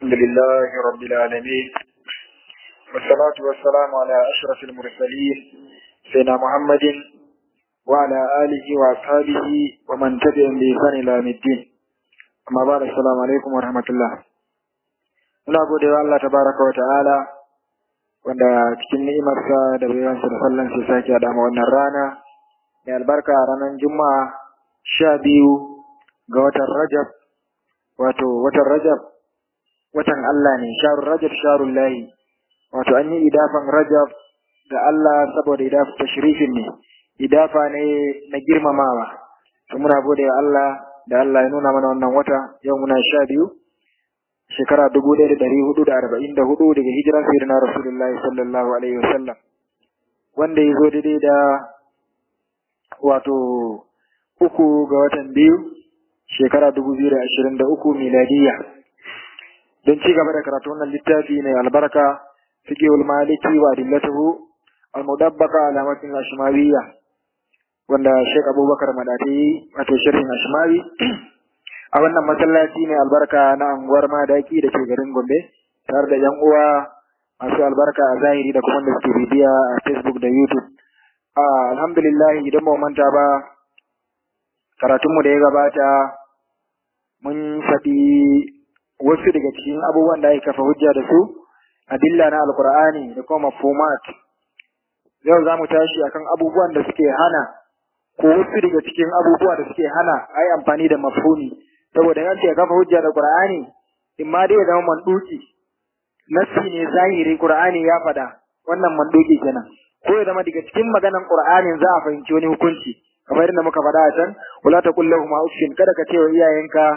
الحمد لله رب العالمين والصلاة والسلام على أشرف المرسلين سيدنا محمد وعلى آله وأصحابه ومن تبعهم بإحسان إلى يوم الدين أما بعد السلام عليكم ورحمة الله muna gode wa Allah tabaraka wa ta'ala wanda cikin ni'imarsa da bayansa da sallan sai sake haɗa ma wannan rana mai albarka ranar juma'a sha biyu ga watan rajab wato watan rajab watan Allah ne sharun rajab sharun lahi wato an yi idafan rajab ga Allah saboda idafa tashrifin ne idafa ne na girmamawa to muna gode wa Allah da Allah ya nuna mana wannan wata yau muna sha biyu shekara dubu ɗaya da ɗari hudu da arba'in da hudu daga hijiran sayyidina rasulullahi sallallahu alaihi wasallam wanda ya zo daidai da wato uku ga watan biyu shekara dubu biyu da ashirin da uku miladiya don ci gaba da karatu wannan littafi mai albarka fiqhul maliki wa adillatuhu al-mudabbaqa ala matn ashmawiyya wanda Sheikh Abubakar Madati wato sharhin ashmawi a wannan masallaci mai albarka na anguwar Madaki da ke garin Gombe tare da yan uwa masu albarka a zahiri da kuma da suke bibiya a Facebook da YouTube alhamdulillah idan ba manta ba karatunmu da ya gabata mun faɗi wasu daga cikin abubuwan da ake kafa hujja da su adilla na alkur'ani da kuma mafhumat yau za mu tashi akan abubuwan da suke hana ko wasu daga cikin abubuwa da suke hana a yi amfani da mafhumi saboda yan ce kafa hujja da qur'ani in ma dai ya zama manduki nassi ne zahiri qur'ani ya faɗa wannan manduki kenan ko ya zama daga cikin maganan qur'anin za a fahimci wani hukunci kamar yadda muka faɗa a can wala taqul lahum uffin kada ka ce wa iyayenka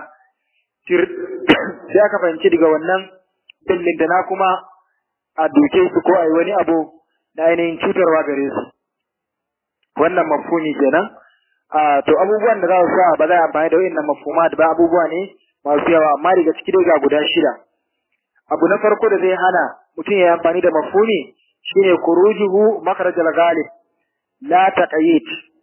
sai aka fahimci daga wannan dillin da na kuma a duke su ko a yi wani abu na ainihin cutarwa gare su wannan mafhumi kenan a to abubuwan da za su sa ba za a amfani da wayannan mafhumat ba abubuwa ne masu yawa amma daga ciki dai ga guda shida abu na farko da zai hana mutum ya yi amfani da mafhumi shine kurujuhu makarajal ghalib la taqayid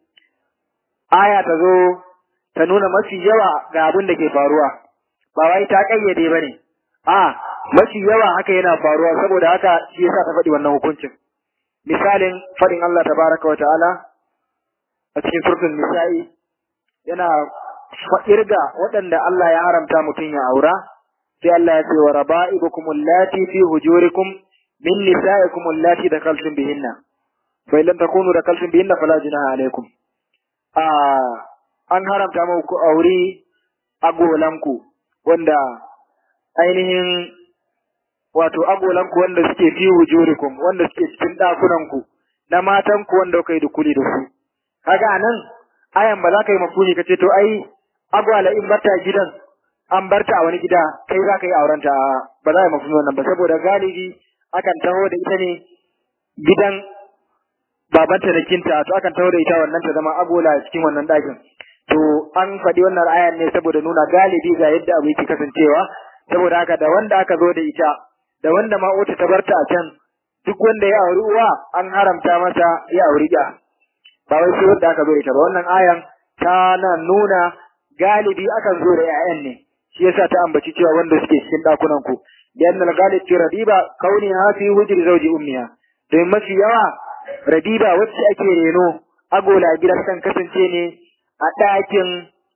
aya ta zo ta nuna mafi yawa ga abin da ke faruwa ba wai ta kayyade bane a mafi yawa haka yana faruwa saboda haka shi yasa ta faɗi wannan hukuncin misalin faɗin Allah tabaraka wa ta'ala a cikin surtun nisa'i yana irga waɗanda Allah ya haramta mutum ya aura sai Allah ya ce wa raba'ibukum allati fi hujurikum min nisa'ikum allati dakaltum bihinna fa illam takunu dakaltum bihinna fala junaha alaykum a an haramta muku aure agolanku wanda ainihin wato agolanku wanda suke fi hujurikum wanda suke cikin ɗakunanku na matanku wanda kuka yi dukuli da su kaga anan ayan ba za ka yi mafuni ka ce to ai agwala in barta gidan an barta a wani gida kai za ka yi aurenta ba za a yi mafuni wannan ba saboda galibi akan taho da ita ne gidan babanta da kinta to akan taho da ita wannan ta zama agola cikin wannan ɗakin to an faɗi wannan ayan ne saboda nuna galibi ga yadda abu yake kasancewa saboda haka da wanda aka zo da ita da wanda ma wata ta barta a can duk wanda ya auri uwa an haramta masa ya auri ya ba wai sai wanda aka zo da ita ba wannan ayan ta na nuna galibi akan zo da 'ya'yan ne shi yasa ta ambaci cewa wanda suke cikin ɗakunan ku lian al-galib fi radiba kauni ha fi hujri zawji ummiha domin mafi yawa radiba wacce ake reno agola gidan kan kasance ne a ɗakin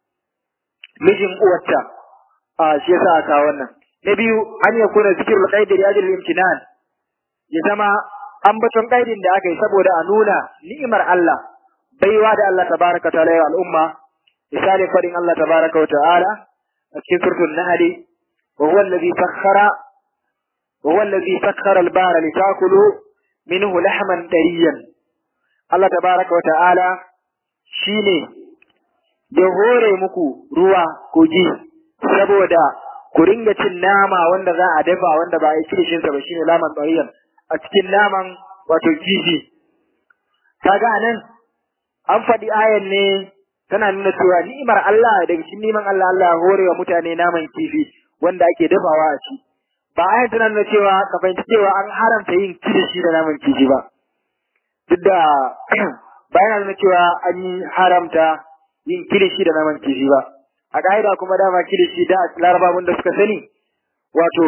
mijin uwarta a shi yasa aka wannan na biyu an ya kuna zikirul qaidi li ajli imtinan ya zama ambaton qaidin da aka yi saboda a nuna ni'imar Allah baiwa da Allah tabaraka ta'ala ya al'umma misali fadin Allah tabaraka wa ta'ala a cikin suratul nahl wa huwa alladhi sakhkhara wa huwa alladhi sakhkhara al-bahra litakulu minhu lahman tariyan Allah tabaraka wa ta'ala shine ya hore muku ruwa kogi saboda ku ringa cin nama wanda za a dafa wanda ba a yi kirishin sa ba shine laman tariyan a cikin naman wato kifi kaga anan an faɗi ayan ne tana nuna cewa ni'imar Allah daga cikin ni'imar Allah Allah hore wa mutane naman kifi wanda ake dafawa a ci ba ayan tana nuna cewa ka fahimci cewa an haramta yin kilishi da naman kifi ba duk da ba yana nuna cewa an yi haramta yin kilishi da naman kifi ba a ka'ida kuma dama kilishi da larababun da suka sani wato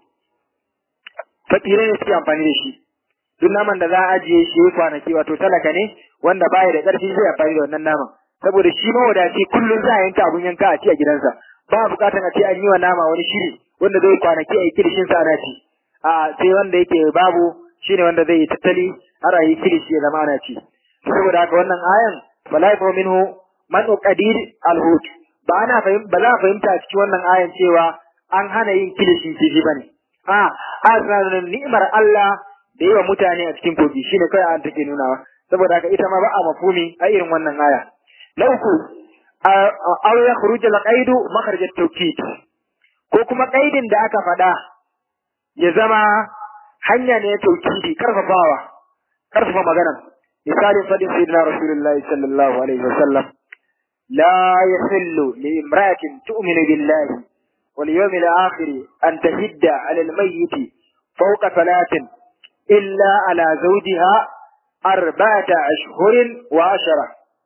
fakirai ne suke amfani da shi duk naman da za a ajiye shi ya kwanaki wato talaka ne wanda baya da ƙarfi zai amfani da wannan naman saboda shi mawadaci kullum za a yanka abun yanka a ci a gidansa ba a buƙatar a ce an yi wa nama wani shiri wanda zai kwanaki a yi kirishin sa ana ci a sai wanda yake babu shine wanda zai yi tattali har a yi kirishi ya zama ana ci saboda haka wannan ayan bala yafa minhu man qadir alhut ba ana fahim ba za a fahimta a cikin wannan ayan cewa an hana yin kilishin kifi bane a a ni'imar Allah da yi wa mutane a cikin kogi shine kai an take nunawa saboda haka ita ma ba a mafhumi a irin wannan aya na uku aw ya khuruj al qaidu makharaj at tawkid ko kuma qaidin da aka faɗa ya zama hanya ne tawkidi karfafawa karfafa magana misalin fadin sayyidina rasulullahi sallallahu alaihi wasallam la yahillu li imra'atin tu'minu billahi wal yawmil akhir an tahidda 'ala al mayyit fawqa thalathin إلا على زوجها أربعة أشهر وعشرة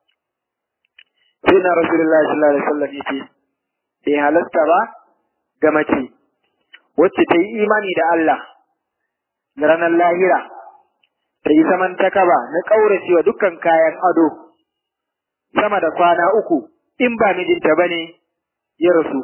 سيدنا رسول الله صلى الله عليه وسلم يتي في هلسة با قمتي وتتي إيماني دا الله نران اللاهرة تي سمن تكبا نكورسي ودكا كايان أدو sama da kwana uku in ba mijinta ba ne ya rasu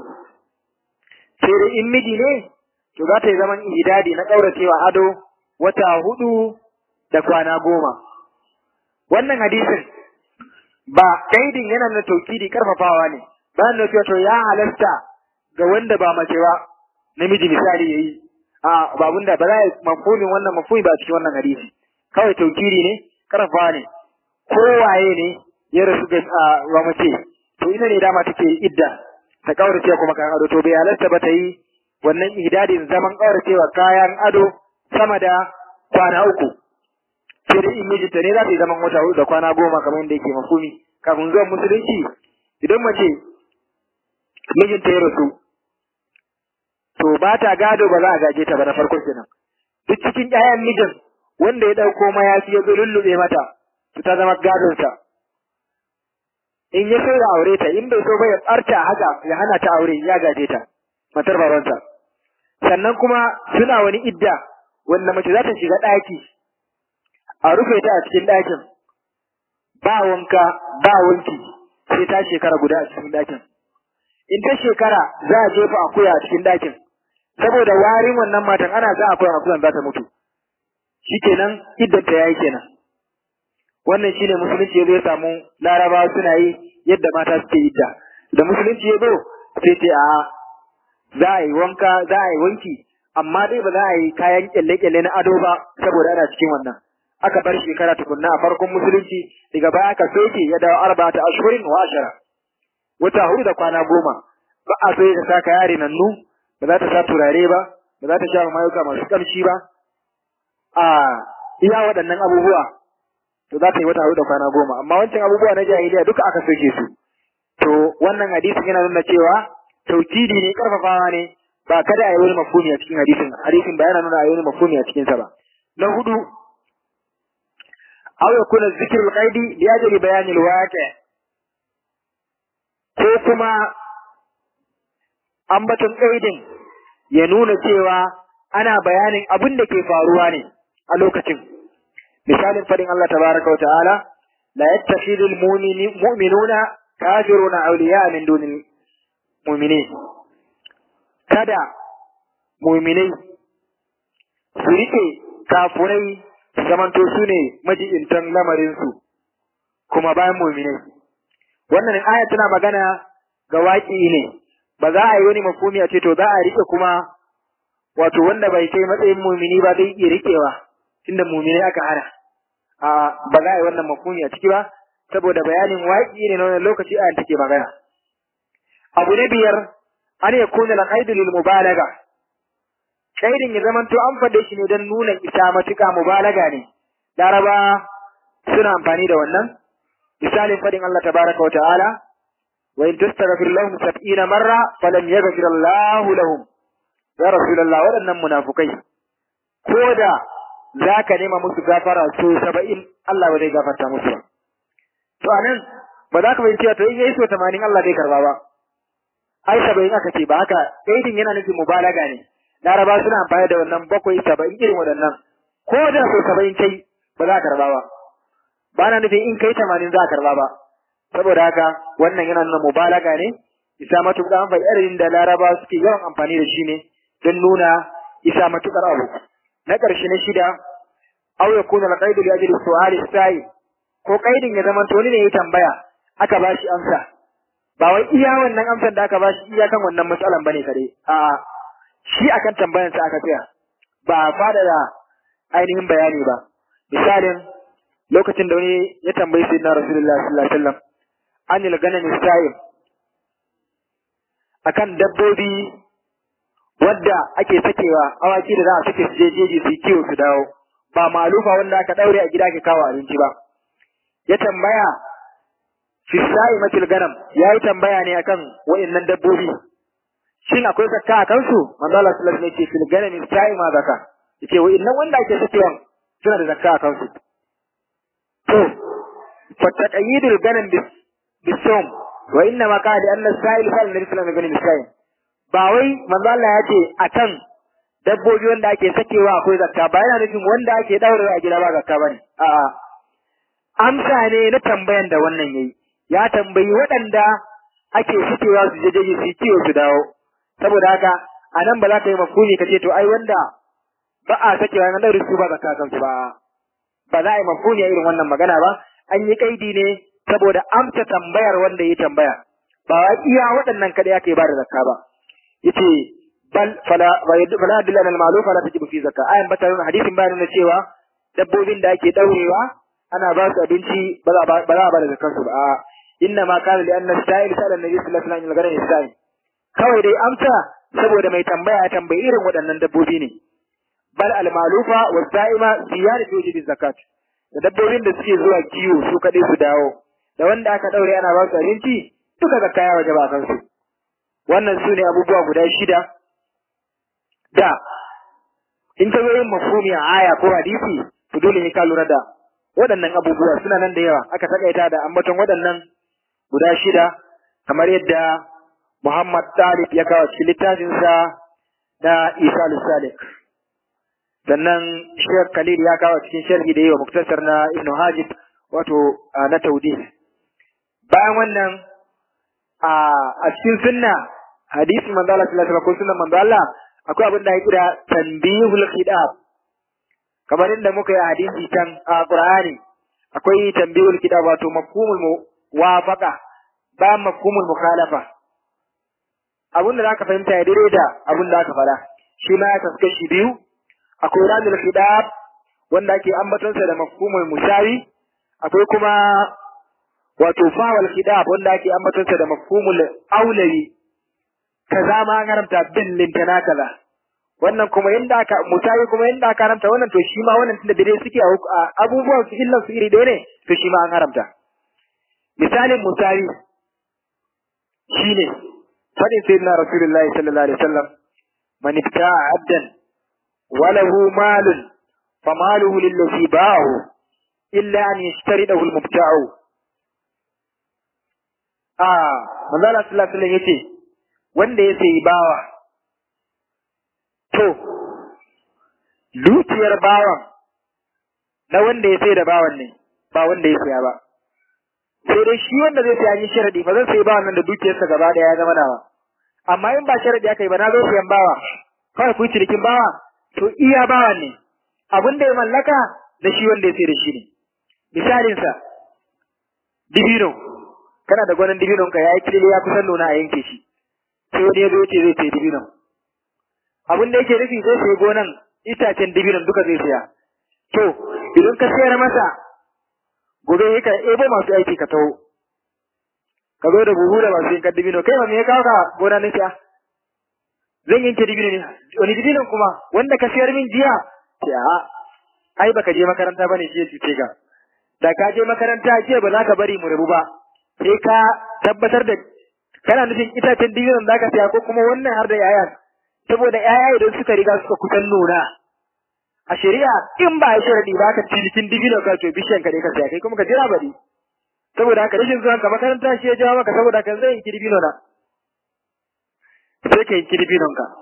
sai da in miji ne to za ta yi zaman idadi na ƙauracewa ado wata hudu da kwana goma. Wannan hadisin ba kaidin yana na taukidi karfafawa ne, bayan da to ya halasta ga wanda ba mace ba namiji misali yayi. A babun da ba za a mafhumin wannan mafhumi ba cikin wannan hadisi. Kawai taukidi ne, karfafawa ne. Kowaye ne ya rasu ga wa mace, to ina ne dama take idda ta kaurace kuma kayan ado to bai halasta ba ta yi wannan idadin zaman kauracewa kayan ado sama da kwana uku sai dai in mijinta ne za ta yi zaman wata hudu da kwana goma kamar yadda yake mafumi kafin zuwan musulunci idan mace mijinta ya rasu to ba ta gado ba za a gaje ta ba na farko kenan duk cikin ƴaƴan mijin wanda ya ɗauko mayafi ya zo lullube mata to ta zama gadonsa in ya so ya aure ta in bai so ba ya ɓarta haka ya hana ta aure ya gaje ta matar babansa sannan kuma suna wani idda wanda mace za ta shiga ɗaki a rufe ta a cikin ɗakin ba wanka ba wanki sai ta shekara guda a cikin ɗakin in ta shekara za a jefa akuya a cikin ɗakin saboda warin wannan matan ana za a akuya akuyan za ta mutu shikenan iddan ta yayi kenan wannan shine musulunci ya zo ya samu larabawa suna yi yadda mata suke idda da musulunci ya zo sai ce a za a yi wanka za a yi wanki amma dai ba za a yi kayan kyalle-kyalle na ado ba saboda ana cikin wannan aka bar shekara tukunna a farkon musulunci daga baya aka soke ya dawo arba'ata ashhurin wa ashara wata hudu da kwana goma ba a so ta saka yare nannu ba za ta sa turare ba ba za ta sha mayuka masu kamshi ba a iya waɗannan abubuwa to za ta yi wata hudu da kwana goma amma wancan abubuwa na jahiliya duka aka soke su to wannan hadisin yana nuna cewa taukidi ne karfafawa ne ba kada a yi wani mafhumi a cikin hadisin hadisin ba yana nuna a yi wani mafhumi a cikin sa ba na hudu aw yakuna zikrul qaidi li ajli bayanil waqi ko kuma ambaton qaidin ya nuna cewa ana bayanin abin da ke faruwa ne a lokacin misalin fadin Allah tabaraka wa ta'ala la yattakhidul mu'minuna kafiruna awliya min dunil mu'minin kada mu'minai su rike kafurai su zamanto su ne majibintan lamarinsu kuma bayan mu'minai wannan aya tana magana ga waƙi ne ba za a yi wani mafumi a ce to za a rike kuma wato wanda bai kai matsayin mumini ba zai iya rikewa tunda mumini aka hana a ba za a yi wannan mafumi a ciki ba saboda bayanin waƙi ne na wannan lokaci ayan take magana abu na biyar an ya kuna la qaidu lil mubalaga qaidin ya zaman to an fade shi ne don nuna isa matuƙa mubalaga ne laraba suna amfani da wannan misalin fadin Allah tabaraka wa ta'ala wa in tastaghfir lahum 70 marra falam yaghfir Allah lahum ya rasulullah waɗannan munafukai ko da zaka nema musu gafara so 70 Allah ba zai gafarta musu ba to anan ba za ka bayyana to in yayi so 80 Allah zai karba ba ai 70 aka ce ba haka kaidin yana nufin mubalaga ne laraba suna amfani da wannan bakwai saba'in irin waɗannan ko da so saba'in kai ba za a karba ba ba na nufin in kai tamanin za a karba ba saboda haka wannan yana nuna mubalaga ne isa matuƙar amfani irin da laraba suke yawan amfani da shi ne don nuna isa matuƙar abu na ƙarshe na shida aw yakuna al-qaidu li ajli su'ali sai ko kaidin ya zama to ne ya tambaya aka bashi amsa ba wai iya wannan amsar da aka bashi iya kan wannan matsalan bane kare a shi akan tambayan sa aka tsaya ba fada da ainihin bayani ba misalin lokacin da wani ya tambayi sayyidina rasulullahi sallallahu alaihi wasallam anil ganami sa'im akan dabbobi wadda ake sakewa awaki da za a sake su je jeji su kiwo su dawo ba malufa wanda aka daure a gida ke kawo abinci ba ya tambaya fi sa'imatil ganam yayi tambaya ne akan wayannan dabbobi shin akwai zakka a kansu manzo Allah sallallahu alaihi wasallam yace fil ganami sa'ima zakka yace wayannan wanda ake sakewa suna da zakka a kansu to fa taqyidul ganam bis bisawm wa inna ma qala anna sa'il fa annabi sallallahu alaihi wasallam ba wai manzo Allah ya ce akan dabbobi wanda ake sakewa akwai zakka ba yana nufin wanda ake daure a gida ba zakka bane a'a amsa ne na tambayan da wannan yayi ya tambayi waɗanda ake sakewa su je jeji su kiwo su dawo saboda haka a nan ba za ka yi mafuni ka ce to ai wanda ba a sakewa na daure su ba zakka kansu ba ba za a yi mafuni a irin wannan magana ba an yi kaidi ne saboda amsa tambayar wanda ya tambaya ba iya waɗannan kaɗai ake ba da zakka ba yace bal fala fala dilla al ma'luf fala tajibu fi zakka ayan bata nuna hadisin bayan nuna cewa dabbobin da ake daurewa ana ba su abinci ba za ba za ba da zakkan su ba inna ma kana li anna sa'il sa'ala nabi sallallahu alaihi wasallam garin sa'il kawai dai amsa saboda mai tambaya ya tambayi irin waɗannan dabbobi ne bal al ma'lufa wa sa'ima ziyadatu wajib zakat da dabbobin da suke zuwa kiwo su kadai su dawo da wanda aka daure ana ba su abinci duka zakka ya wajaba kansu wannan su ne abubuwa guda shida da in ta yin mafhumi a aya ko hadisi to dole ne ka lura da waɗannan abubuwa suna nan da yawa aka takaita da ambaton waɗannan guda shida kamar yadda Muhammad Talib ya kawo cikin littafinsa na Isa al-Salik sannan Sheikh Khalil ya kawo cikin sharhi da yawa muktasar na Ibn Hajib wato na Taudih bayan wannan a cikin sunna hadisi manzo Allah sallallahu alaihi wasallam ko sunnan manzo Allah akwai abin da ya kira tanbihul khidab kamar inda muka yi hadisi can a Qur'ani akwai tanbihul khidab wato mafhumul muwafaqa ba mafhumul mukhalafa abin da zaka fahimta ya daidai da abin da aka faɗa shi ma ya kaska shi biyu akwai ramil khidab wanda ake ambatonsa da mafhumul musawi akwai kuma wato fawal khidab wanda ake ambatonsa da mafhumul aulawi kaza ma an haramta bin lintana kaza wannan kuma yanda aka mutayi kuma yanda aka haramta wannan to shi ma wannan tunda dare suke a abubuwan su illan su iri ɗaya ne to shi ma an haramta misalin mutayi shine fadin sayyidina rasulullahi sallallahu alaihi wasallam man ibta'a abdan wa lahu malun famaluhu lillazi ba'ahu illa an yashtaridahu al-mubta'u ah manzo Allah sallallahu alaihi wasallam yace wanda ya sayi bawa, to, dukiyar bawan na wanda ya sai da bawan ne, ba wanda ya saya ba. Sai dai shi wanda zai saya yi sharadi ba zan sayi bawan nan da dukiyarsa gaba ɗaya ya zama nawa. Amma in ba sharadi aka yi ba na zo sayan bawa, kawai ku cinikin bawa, to iya bawan ne, abin da ya mallaka da shi wanda ya sai da shi ne. Misalinsa, dibino, kana da gwanin dibinonka ya yi kilili ya kusan nuna a yanke shi. sai wani ya zo ce zai sayi dibinon. Abin da yake nufi zai sayi gonan itacen dibinon duka zai saya. To, idan ka sayar masa, gobe ya ka ebo masu aiki ka taho. Ka zo da buhu da masu yankan dibino, kai ba me ya kawo ka gona na siya? Zan yanke dibino ne, wani dibinon kuma wanda ka sayar min jiya? Ce a, ai baka je makaranta bane shi ya cuce ka. Da ka je makaranta jiya ba za ka bari mu rabu ba, sai ka tabbatar da kana nufin itacen dibinon da ka siya ko kuma wannan har da yayan saboda yaya idan suka riga suka kusan nuna a shari'a in ba ya sharadi ba ka cinikin dibino ka to bishiyan ka dai ka siya kai kuma ka jira bari saboda haka rashin zuwan ka makaranta shi ya jawo maka saboda kan zai yanki dibino na sai ka yanki dibinon ka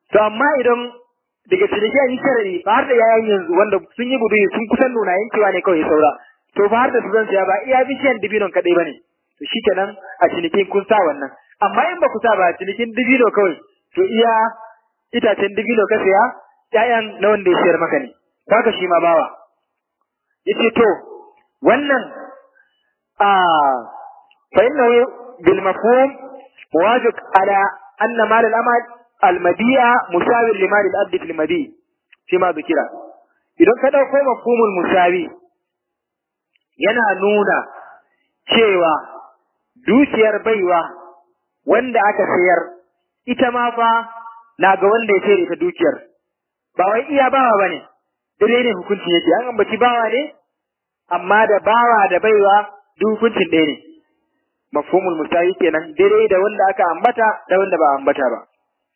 to amma idan daga ciniki an yi sharari ba har da yayan yanzu wanda sun yi gudu sun kusan nuna yankewa ne kawai saura to ba har da su zan siya ba iya bishiyan dibinon kadai bane to shikenan a cinikin kun sa wannan amma in ba ku sa ba cinikin dibino kawai to iya itacen dibino ka siya ƴaƴan na wanda ya siyar maka ne haka shi ma bawa yace to wannan a fa innahu bil mafhum muwafiq ala anna mal al amal al madi'a musawi li mal al abd fil madi shi ma zikira idan ka dauko mafhumul musawi yana nuna cewa dukiyar baiwa wanda aka sayar ita ma fa na ga wanda ya sayar ita dukiyar ba wai iya bawa bane dare ne hukunci yake an ambaci bawa ne amma da bawa da baiwa duk hukuncin ɗaya ne mafhumul musawi kenan dare da wanda aka ambata da wanda ba ambata ba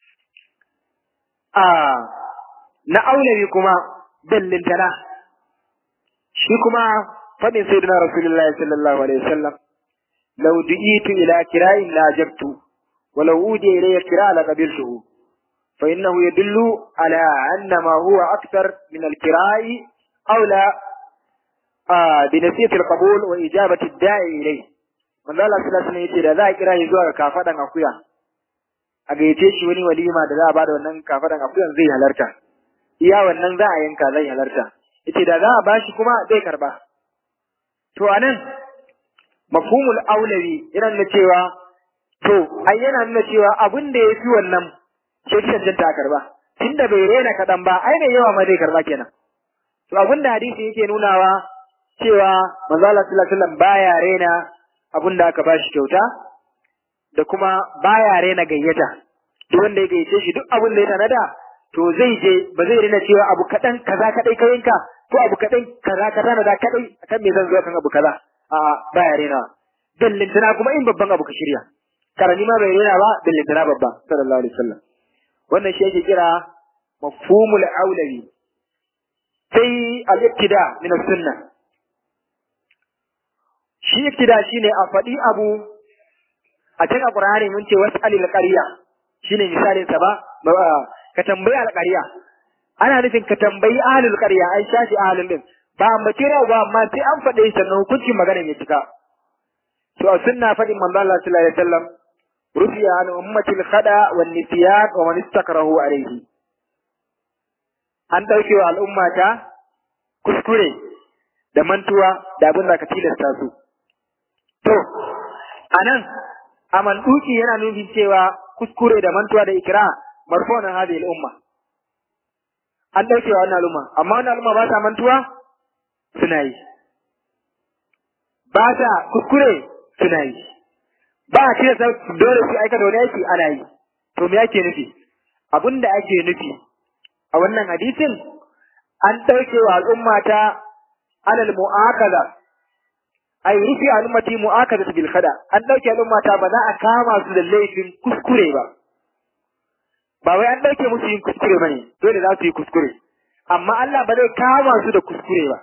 a na aulawi kuma dallintana shi kuma fadin sayyidina rasulullahi sallallahu alaihi wasallam law du'itu ila kira'in la jabtu wa law udiya ilayya kira'a la qabiltuhu fa innahu yadullu ala anna ma huwa akthar min al-kira'i aula بنسية القبول وإجابة الداعي إليه manzo Allah sallallahu alaihi wasallam da za a kira shi zuwa ga kafadan akuya a gayyace shi wani walima da za a bada wannan kafadan akuyan zai halarta iya wannan za a yanka zai halarta yace da za a bashi kuma zai karba to anan mafhumul aulawi yana nuna cewa to ai yana nuna cewa abin da yafi wannan shi cancanta a karba tunda bai rena kadan ba ai mai yawa ma zai karba kenan to abin da hadisi yake nunawa cewa manzo Allah sallallahu alaihi wasallam baya rena abin da aka bashi kyauta da kuma baya rena gayyata duk wanda ya gayyace shi duk abin da ya tanada to zai je ba zai rena cewa abu kadan kaza kadai ka yanka ko abu kadan kaza ka tanada kadai akan me zan zo kan abu kaza a baya rena dallintana kuma in babban abu ka shirya karani ma bai rena ba dallintana babba sallallahu alaihi wasallam wannan shi yake kira mafhumul aulawi sai al-ibtida min as-sunnah shi ibtida shine a faɗi abu a cikin alqur'ani mun ce was'alil qarya shine misalin sa ba ka tambayi alqarya ana nufin ka tambayi ahlul qarya ai shashi ahlul din ba ambace rawa ba amma sai an faɗe shi sannan hukuncin maganar ya cika to a sunna faɗin manzo Allah sallallahu alaihi wasallam rufiya an ummatil khada wan nisyan wa man istakrahu alaihi an dauke wa al'ummata kuskure da mantuwa da abin da ka tilasta su To, a nan, a manduki yana nufin cewa kuskure da mantuwa da ikira marfonan hadi al'umma. An ɗauke wa wannan al'umma, amma wannan al'umma ba ta mantuwa suna yi. Ba ta kuskure suna yi. Ba a cire dole su aikata wani aiki ana yi. To me ake nufi? Abin da ake nufi a wannan hadisin an ɗauke wa al'umma ta alal mu'akaza ay rufi al'ummati mu'akadatu bil khada an dauke al'ummata ba za a kama su da laifin kuskure ba ba wai an dauke musu yin kuskure bane dole za su yi kuskure amma Allah ba zai kama su da kuskure ba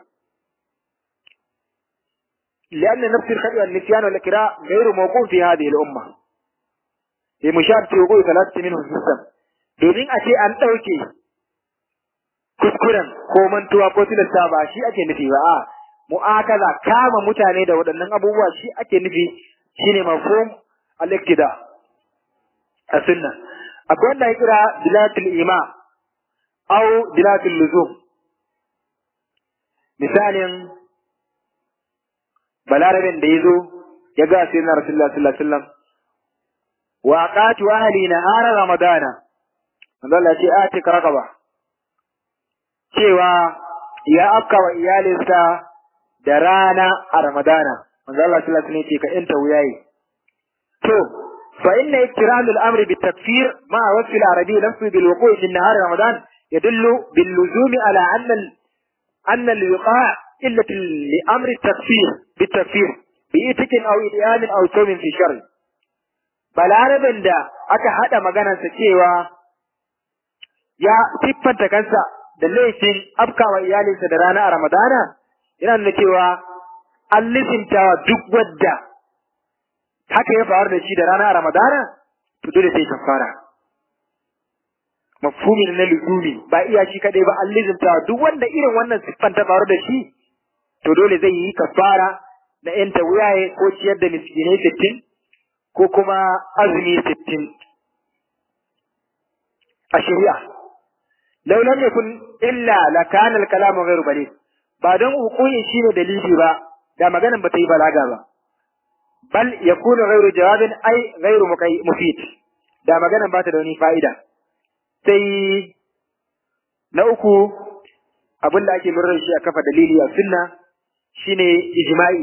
لأن نفس الخطأ والنسيان والإكراء غير موقوف في هذه الأمة لمشاركة وقوع ثلاثة منهم في السم domin a ce an ɗauke kuskuren ko mantuwa ko tilasta ba shi ake nufi ba a mu'akaza kama mutane da waɗannan abubuwa shi ake nufi shine mafhum al-iktida a sunna akwai wanda ya kira dilatul ima au dilatul luzum misalin balarabin da ya zo ya ga sai na rasulullah sallallahu alaihi wasallam wa aqatu ahli nahara ramadana manzo Allah ya ce a tika raqaba cewa ya afka wa iyalinsa da rana a Ramadana, manzo Allah sallallahu alaihi wasallam ka inta wuyayi. To, fa inna iktiram al-amri bi takfir ma wasf al-arabi nafsu bil wuqu' fi nahar Ramadan yadullu bil luzum ala anna anna al-wiqa' illa li amri takfir bi takfir bi itikin aw idiyan aw sawmin fi shar. Balarabin da aka hada maganarsa cewa ya siffanta kansa da laifin afkawa iyalinsa da rana a Ramadana yana nuna cewa an lisintawa duk wadda haka ya faru da shi da rana a Ramadana to dole sai kafara mafhumi na luzumi ba iya shi kadai ba an lizimta duk wanda irin wannan siffan ta faru da shi to dole zai yi kafara na yanta wuyaye ko ciyar da miskinai sittin ko kuma azumi sittin a shari'a law lam yakun illa la kana al-kalamu ghayru baligh ba don hukumin shine dalili ba da maganan ba ta yi balaga ba bal yakunu ghayru jawabin ai ghayru mufid da maganan ba ta da wani fa'ida sai na uku abin da ake lura da shi a kafa dalili a sunna shine ijma'i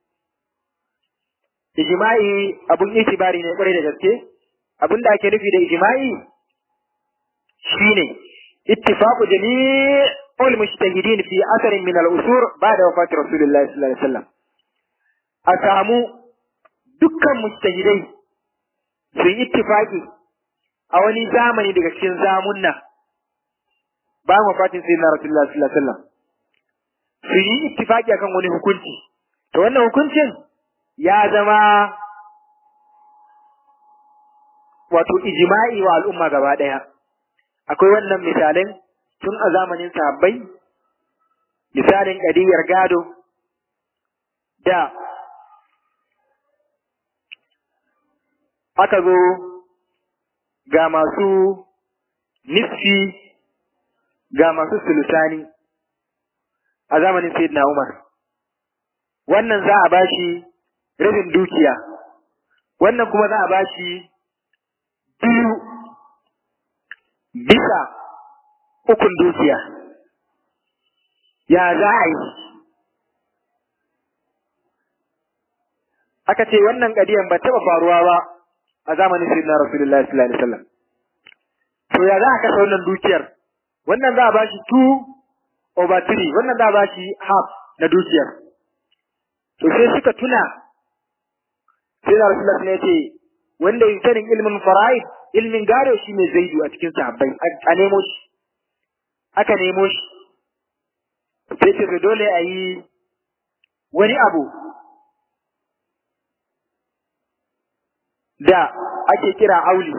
ijma'i abun itibari ne kwarai da gaske abin da ake nufi da ijma'i shine ittifaqu jami'ul mujtahidin fi asarin min al-usur ba'da wafati rasulillahi sallallahu alaihi wasallam a samu dukkan mujtahidai su yi ittifaqi a wani zamani daga cikin zamunna bayan wafatin sayyidina rasulullah sallallahu alaihi wasallam su yi ittifaqi akan wani hukunci to wannan hukuncin ya zama wato ijma'i wa al'umma gaba daya akwai wannan misalin tun a zamanin sahabbai misalin kadiyar gado da aka zo ga masu nisfi ga masu sulusani a zamanin Sayyidina Umar. Wannan za a bashi rabin dukiya, wannan kuma za a bashi biyu bisa ukun dukiya. Ya za a yi? Aka ce wannan ƙadiyan ba taɓa faruwa ba a zamanin Sayyidina Rasulullah sallallahu alaihi wasallam. To ya za a kasa wannan dukiyar? Wannan za a bashi 2 over 3, wannan za a bashi half na dukiyar. To sai suka tuna Sayyidina Rasulullah ya ce wanda ya sanin ilmin fara'id, ilmin gado shi ne zaidu a cikin sahabbai, a nemo shi. Aka nemo shi. Sai ce dole a yi wani abu da ake kira auli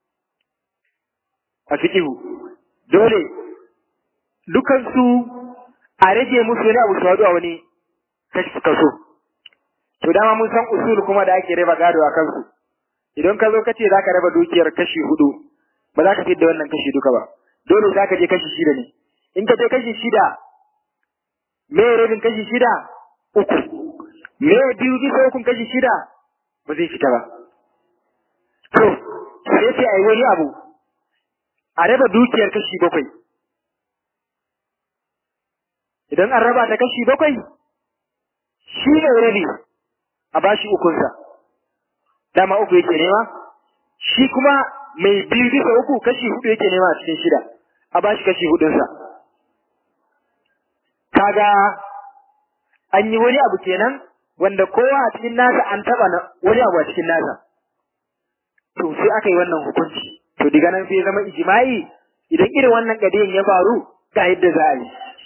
a fikihu dole dukansu a rage musu wani abu su haɗu a wani kaso to dama mun san usul kuma da ake raba gado a kansu idan ka zo ka ce za ka raba dukiyar kashi hudu ba za ka fi da wannan kashi duka ba dole za ka je kashi shida ne in ka je kashi shida me rabin kashi shida uku me biyu bisa ukun kashi shida ba zai fita ba To, sai sai a yi wani abu, a raba dukiyar kashi bakwai. Idan an raba ta kashi bakwai, shi ne rabi a bashi ukunsa. Dama uku yake nema, shi kuma mai biyu bisa uku kashi hudu yake nema a cikin shida, a bashi kashi hudunsa. Kaga an yi wani abu kenan wanda kowa a cikin nasa an taba wani abu a cikin nasa. to sai aka yi wannan hukunci to diga nan sai zama ijma'i idan irin wannan kadiyan ya faru ga yadda za a yi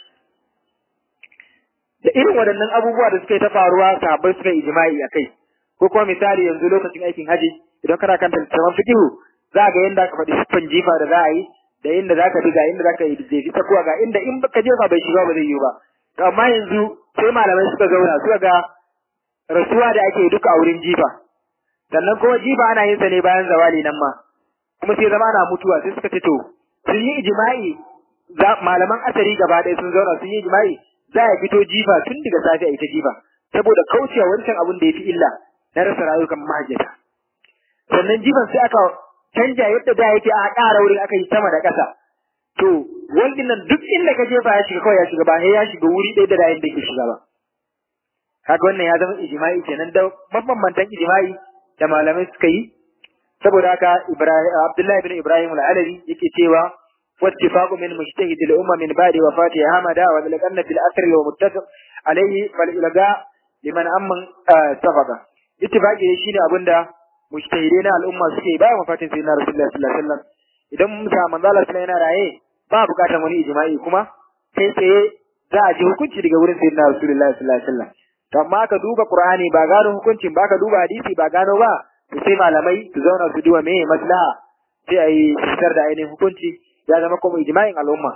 da irin waɗannan abubuwa da suka yi ta faruwa sahabbai suka yi ijma'i a kai ko kuma misali yanzu lokacin aikin haji idan kana kan littattafan fikihu za ga yadda aka faɗi siffan jifa da za a yi da inda za ka bi ga inda za ka yi jefi ta kuwa ga inda in ka jefa bai shiga ba zai yi ba to amma yanzu sai malamai suka zauna suka ga rasuwa da ake duka a wurin jifa sannan kuma jiba ana yin sa ne bayan zawali nan ma kuma sai zama ana mutuwa sai suka ce to sun yi ijma'i malaman asari gaba ɗaya sun zauna sun yi ijma'i za a fito jifa tun daga safe a ita jifa saboda kaucewa wancan abin da ya fi illa na rasa rayukan mahajjata sannan jifan sai aka canja yadda da yake a ƙara wurin aka yi sama da ƙasa to waldin nan duk inda ka jefa ya shiga kawai ya shiga ba sai ya shiga wuri ɗaya da da yadda ke shiga ba kaga wannan ya zama ijma'i kenan da mabambantan ijma'i da malamai suka yi saboda haka Abdullahi bin Ibrahim al-Alawi yake cewa wattifaqu min mujtahid al-umma min ba'di wafati Hamada wa lakanna fil asr wa muttafaq alayhi fal ilga liman amman safaqa ittifaqi shine abinda mujtahidai na al'umma suke bayan wafatin sayyidina Rasulullah sallallahu alaihi wasallam idan Musa manzo Allah sallallahu yana raye ba bukatar wani ijma'i kuma sai sai za a ji hukunci daga wurin sayyidina Rasulullah sallallahu alaihi wasallam to amma ka duba Qur'ani ba gano hukuncin ba ka duba hadisi ba gano ba to sai malamai su zauna su duba meye maslaha sai ayi fitar da ainihin hukunci ya zama kuma ijma'in al'umma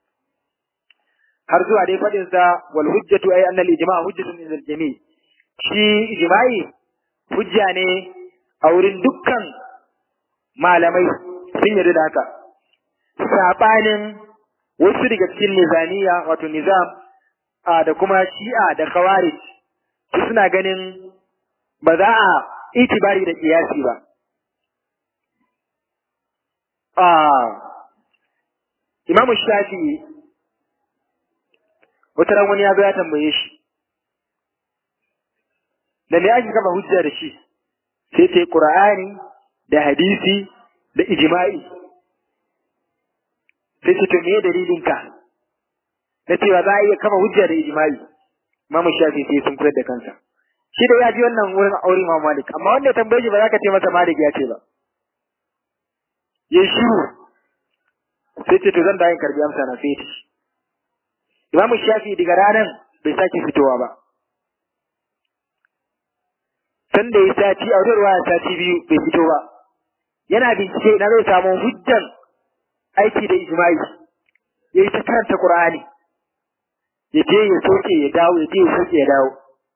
har zuwa dai fadin sa wal hujjatu ay anna al ijma' hujjatun lil jami' shi ijma'i hujja ne a wurin dukkan malamai sun yarda da haka sabanin wasu daga cikin nizamiya wato nizam da kuma shi'a da khawarij su suna ganin ba za a itibari da kiyasi ba imamu shafi'i wata ran wani ya zo ya tambaye shi da me ake kafa hujja da shi sai ce qur'ani da hadisi da ijma'i sai ce to me dalilin ka na cewa za a iya kafa hujja da ijma'i imamu shafi'i sai sun kula da kansa shi da ya ji wannan wurin aure Imam Malik amma wanda ya tambaye shi ba za ka ce masa Malik ya ce ba ya shiru sai ce to zan da yin karbi amsa na sai shi Imam Shafi daga ranar bai sake fitowa ba san da ya sati a wata ruwa sati biyu bai fito ba yana bincike na zai samu hujjan aiki da ijma'i ya yi ta karanta Qur'ani ya je ya soke ya dawo ya je ya soke ya dawo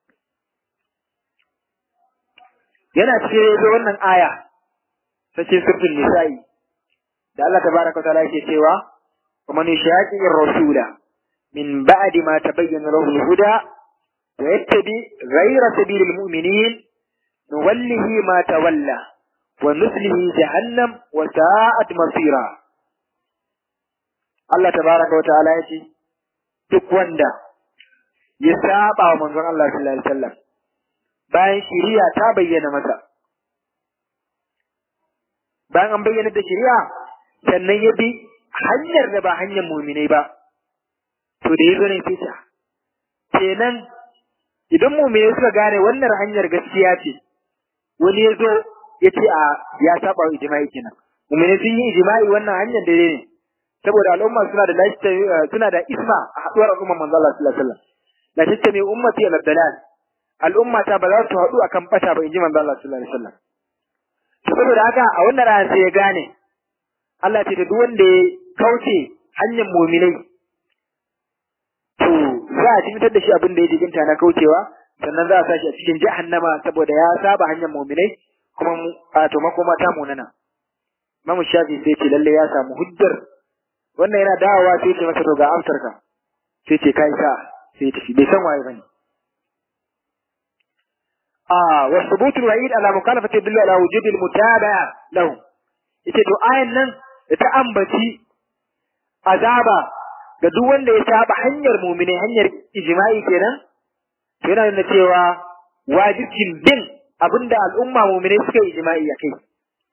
yana cikin zo wannan aya ta ce suratul nisa'i da Allah tabaraka wa ta'ala yake cewa wa man yashaqi ar-rasula min ba'di ma tabayyana lahu al-huda wa yattabi ghayra sabilil mu'minin nuwallihi ma tawalla wa nuslihi jahannam wa sa'at masira Allah tabaraka wa ta'ala yace duk wanda ya saba wa manzon Allah sallallahu alaihi wasallam bayan shiriya ta bayyana masa bayan an bayyana da shiriya sannan ya bi hanyar da ba hanyar muminai ba to da ya zo ne fita kenan idan muminai suka gane wannan hanyar gaskiya ce wani ya zo ya ce a ya saba wa ijma'i kenan muminai sun yi ijma'i wannan hanyar daidai ne saboda al'umma suna da suna da isma a haduwar al'umma manzo Allah sallallahu alaihi wasallam la tattami ummati ala dalal al'umma ta ba za su haɗu akan bata ba in ji manzo Allah sallallahu alaihi wasallam to saboda haka a wannan rana sai ya gane Allah ce da duk wanda ya kauce hanyar mu'minai to za a jimitar da shi abin da ya jikinta na kaucewa sannan za a sa shi a cikin jahannama saboda ya saba hanyar mu'minai kuma to makoma ta munana Imam Shafi sai ce lalle ya samu hujjar wannan yana dawowa sai ce masa to ga amsarka sai ce kai sa sai tafi bai san waye bane آه والثبوت الوعيد على مخالفة يدل على وجود المتابعة له yace to ayan nan da ta ambaci azaba ga duk wanda ya saba hanyar mu'mini hanyar ijma'i kenan to yana nuna cewa wajibcin bin abinda al'umma mu'mini suka yi ijma'i a kai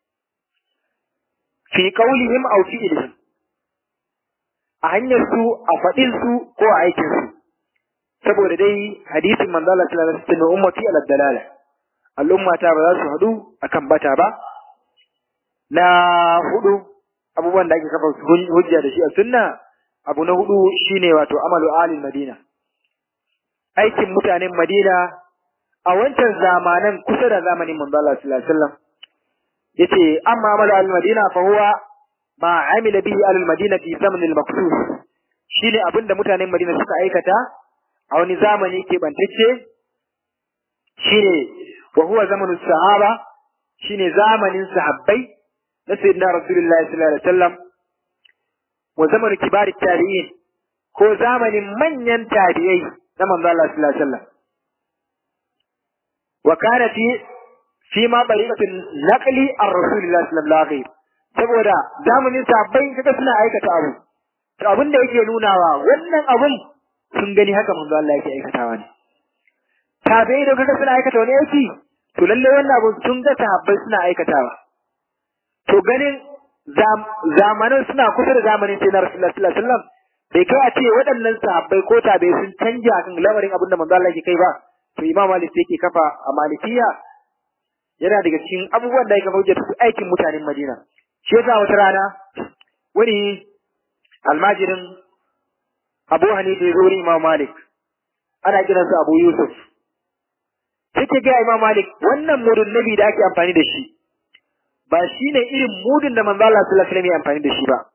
fi qaulihim aw fi'lihim a hanyar su a faɗin su ko a aikin su saboda dai hadisin manzo Allah sallallahu alaihi wasallam ummati ala dalala al'umma ta ba za su hadu akan bata ba na hudu abubuwan da ake kafa hujja da shi a sunna abu na hudu shine wato amalu alil madina aikin mutanen madina a wancan zamanan kusa da zamanin manzo Allah sallallahu alaihi wasallam yace amma amalu alil madina fa huwa ma amila bihi alil madina fi zaman al maqsus shine abinda mutanen madina suka aikata a wani zamani keɓantacce shine wa huwa zamanu sahaba shine zamanin sahabbai na sayyidina rasulullahi sallallahu alaihi wasallam wa zamanu kibari tabi'in ko zamanin manyan tabi'ai na manzo Allah sallallahu alaihi wasallam wa kana fi fi ma bariqatin naqli ar-rasulillahi sallallahu alaihi saboda zamanin sahabbai kaga suna aikata abu to abin da yake nunawa wannan abun sun gani haka manzo Allah yake aikatawa ne tabi'ai da kaga suna aikata wani aiki to lalle wannan abun sun ga sahabbai suna aikatawa to ganin zamanin suna kusa da zamanin sai na Rasulullah sallallahu alaihi wasallam bai kai a ce waɗannan sahabbai ko tabi'ai sun canja kan lamarin abin da manzo Allah yake kai ba to Imam Malik yake kafa a Malikiya yana daga cikin abubuwan da yake hujjar su aikin mutanen Madina shi yasa wata rana wani almajirin Abu Hanifa ya zo wurin Imam Malik ana kiransa Abu Yusuf take ga Imam Malik wannan mudun nabi da ake amfani da shi ba shine irin mudun da manzo Allah sallallahu alaihi wasallam ya amfani da shi ba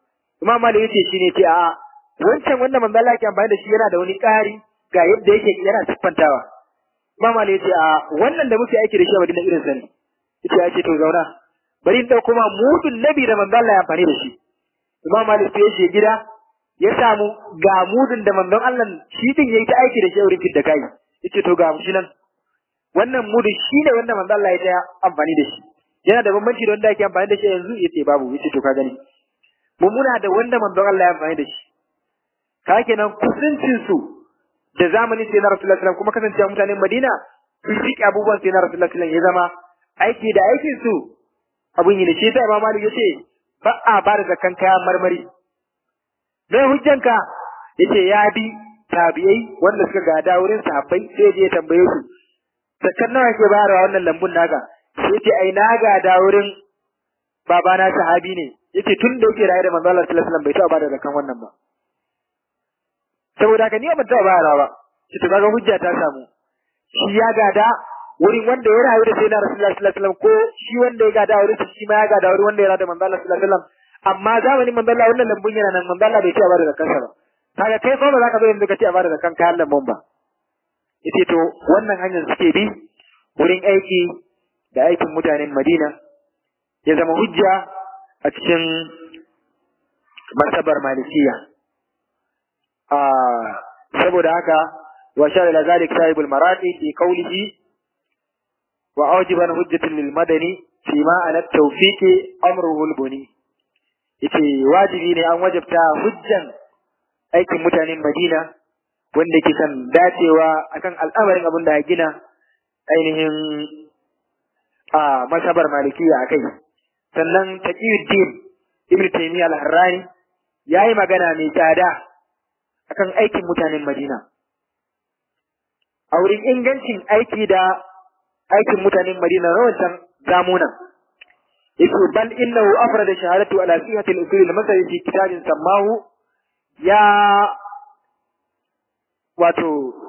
Imam Malik yace shine ce a wancan wanda manzo Allah yake amfani da shi yana da wani ƙari ga yadda yake yana siffantawa Imam Malik yace a wannan da muke aiki da shi a Madina irin sani yace ya ce to zauna bari in dauko ma mudun nabi da manzo Allah ya amfani da shi Imam Malik sai ya gida ya samu ga mudun da manzon Allah shi din yayi ta aiki da shi a wurin fidda kai yace to ga shi nan wannan mudun shine wanda manzo Allah ya ta amfani da shi yana da bambanci da wanda ake amfani da shi yanzu yace babu yace to ka gani mu muna da wanda manzon Allah ya amfani da shi ka kenan kusancin su da zamanin sai na Rasulullah sallallahu kuma kasancewa mutanen Madina sun rike abubuwan sai na Rasulullah sallallahu ya zama aiki da aikin su abun yi da shi sai Imam Malik yace ba a ba da zakan kayan marmari me hujjanka yace ya bi tabi'ai wanda suka gada wurin sahabbai sai je tambaye su zakan nawa ke bayarwa wannan lambun naka sai ce ai na gada wurin babana sahabi ne yace tun da yake raye da manzo Allah sallallahu alaihi wasallam bai taɓa bada zakan wannan ba saboda haka ni ban taɓa bayarwa ba shi to kaga hujja ta samu shi ya gada wurin wanda ya rayu da sai na Rasulullah sallallahu alaihi wasallam ko shi wanda ya gada wurin shi ma ya gada wurin wanda ya rayu da manzo Allah sallallahu alaihi wasallam amma zamanin manzo Allah wannan lambun yana nan manzo Allah bai taɓa bada zakan sa ba kaga kai ko ba za ka zo yanzu ka ce a bada zakan kayan lambun ba yace to wannan hanyar suke bi wurin aiki da aikin mutanen Madina ya zama hujja a cikin martabar malikiya saboda haka wa sha ila zalik sahibul marati fi qawlihi wa awjiban hujjatan lil madani fi ma ala tawfiqi amruhu al buni yace wajibi ne an wajabta hujjan aikin mutanen Madina wanda ke kan dacewa akan al'amarin abin da ya gina ainihin a masabar malikiya akai sannan taqiyuddin ibnu taymiya al-harrani yayi magana mai tsada akan aikin mutanen madina a wurin ingancin aiki da aikin mutanen madina na wancan zamunan yake bal innahu afrada shahadatu ala sihhati al-usul al-masali fi kitabin sammahu ya wato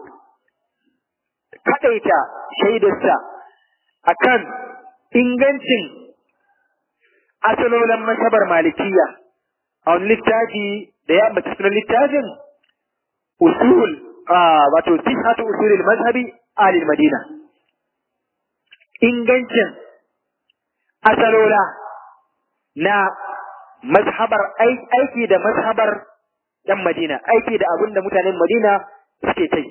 kadaita shaidarsa akan ingancin asalolin masabar malikiya a wani littafi da ya ambaci sunan littafin usul wato sihhatu usulil mazhabi alil madina ingancin asalola na mazhabar aiki da mazhabar yan madina aiki da abin da mutanen madina suke kai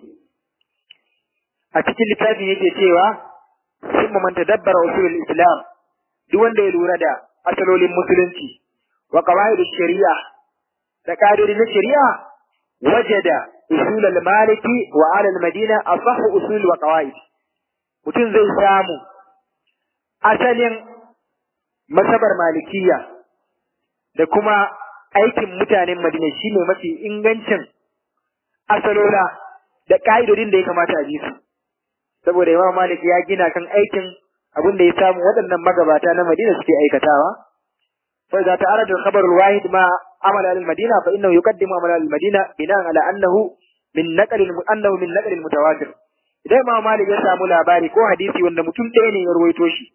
a cikin littafin yake cewa sun man tadabbara usulul islam duk wanda ya lura da asalolin musulunci wa qawaid shari'a da ƙa'idodi na shari'a wajada usul al-maliki wa ala al-madina asah usul wa qawaid mutum zai samu asalin masabar malikiya da kuma aikin mutanen madina shine mafi ingancin asalola da ƙa'idodin da ya kamata a bi su saboda imam malik ya gina kan aikin abin da ya samu waɗannan magabata na madina suke aikatawa fa idza ta'arada al-khabar al-wahid ma amala al-madina fa innahu yuqaddimu amala al-madina bina'an ala annahu min naql annahu min naql al-mutawatir idan imam malik ya samu labari ko hadisi wanda mutum ɗaya ne ya rawaito shi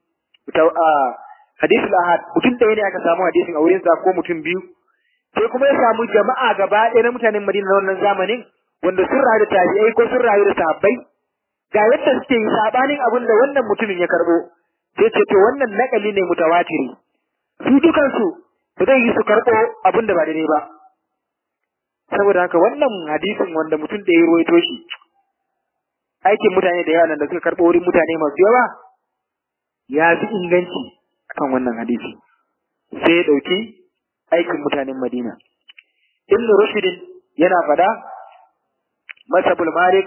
hadisi al-ahad mutum ɗaya ne aka samu hadisin a wurin sa ko mutum biyu sai kuma ya samu jama'a gaba ɗaya na mutanen madina na wannan zamanin wanda sun rayu da tabi'ai ko sun rayu da sahabbai ga yadda suke yi sabanin abin da wannan mutumin ya karbo sai ce to wannan nakali ne mutawatiri su dukansu ba zai yi su karbo abin da ba daidai ba saboda haka wannan hadisin wanda mutum da ya ruwaito shi aikin mutane da yawa nan da suka karbo wurin mutane masu yawa ya fi inganci akan wannan hadisi sai ya ɗauki aikin mutanen Madina Ibn Rushdin yana fada masabul Malik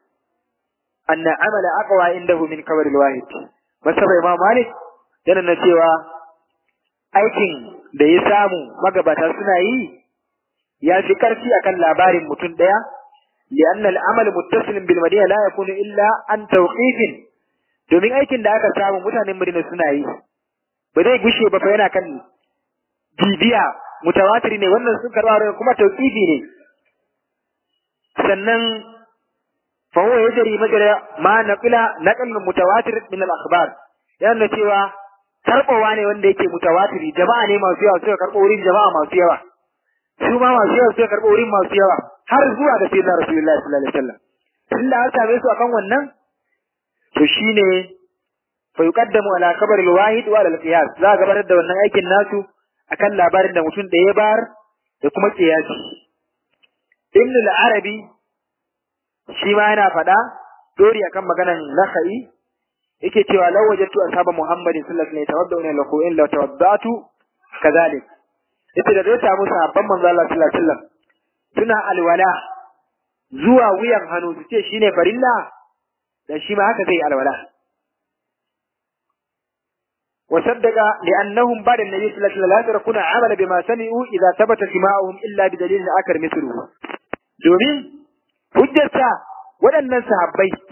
أن عمل أقوى عنده من كبر الواحد masaba Imam Malik yana na cewa aikin da ya samu magabata suna yi ya fi karfi akan labarin mutum daya لأن العمل متصل بالمدينة لا يكون إلا عن توقيف domin aikin da aka samu mutanen Madina suna yi ba zai gushe ba fa yana kan bibiya mutawatir ne wannan sun karba kuma tauqifi ne sannan فهو يجري مجرى ما نقل نقل متواتر من الاخبار yana cewa karbowa ne wanda yake mutawatiri jama'a ne masu yawa suka karbo wurin jama'a masu yawa su ma masu yawa suka karɓi wurin masu yawa har zuwa da sayyidina rasulullahi sallallahu alaihi wasallam tunda an same su akan wannan to shine fa yuqaddamu ala khabar al-wahid wa ala al-qiyas za ga gabatar da wannan aikin nasu akan labarin da mutum ɗaya bar da kuma qiyasi ibn al-arabi shi ma yana faɗa dori akan maganan nakhai yake cewa law wajadtu ashaba muhammadin sallallahu alaihi wasallam tawadduna lahu in law tawaddatu kadhalik yace da zai samu sahabban manzo Allah sallallahu alaihi wasallam suna alwala zuwa wuyan hannu su ce shine farilla dan shi ma haka zai alwala وصدق لأنهم بعد النبي صلى الله عليه وسلم لا يتركون عمل بما سمعوا إذا ثبت سماعهم إلا بدليل آخر مثله domin hujjarsa waɗannan sahabbai